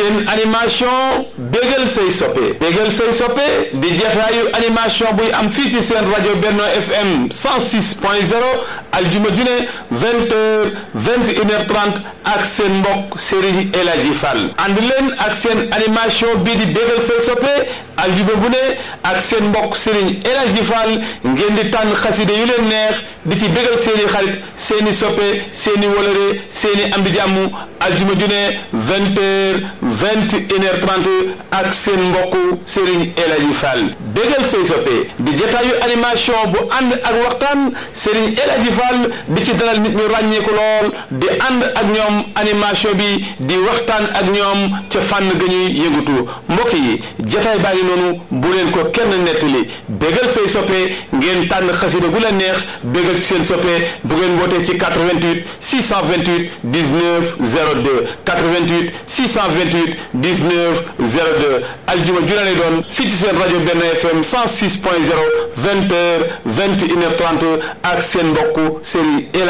seen animation bégal say soppe bégal say soppe di jataayu animation buy am fii ci seen rajo Benno FM 106 point 0 aljuma ju ne vingt heures vingt une heure trente ak seen mbokk Serigne El Hadji Fall ànd leen ak seen animation bii di bégal say soppe aljuma bu ne ak seen mbokk Serigne El Hadji Fall ngeen di tànn xaside yu leen neex di ci bégal seeni xarit seeni soppe seeni wolore seeni am di jàmm aljuma ju ne vingt heures vingt une heure trente ak seen mbokk Serigne El Hadji Fall bégal say soppe di jataayu animation bu ànd ak waxtaan Serigne El Hadji Fall di ci dalal nit ñu ràññeeku lool di ànd ak ñoom animation bi di waxtaan ak ñoom ca fànn ga ñuy yëngatu mbokk yi jataay baa ngi noonu bu leen ko kenn nettali bégal say soppe ngeen tànn xasida gu la neex bégal ci seen soppe bu ngeen wootee ci 88 628 19 02 88 628 19 02 aljuma ju lay doon fii ci seen rajo Benno FM 106 point 0 20 heures 21 heures 30 ak seen mbokk Serigne